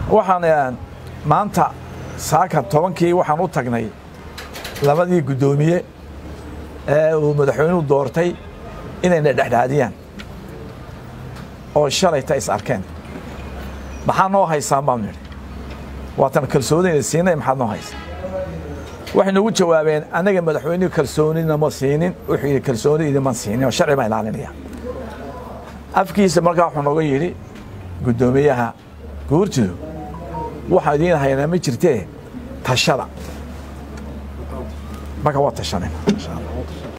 waxaan maanta saaka tobankii waxaan u tagnay labadii guddoomiye ee uu madaxweynuhu doortay inayna dhexdhexaadiyaan oo shalayta is arkeen maxaa noo haysaan baanu nidhi waatan kalsoonina siinay maxaad noo haysa waxay noogu jawaabeen annaga madaxweynuhu kalsoonina ma siinin wuxuu yidhi kalsooni idinma siinin oo sharci baan ilaalinaya afkiisa markaa wuxuu nooga yidhi guddoomiyaha guurtidu waxaa idiin haynaa ma jirtee tashada marka waa tashanayna insha allah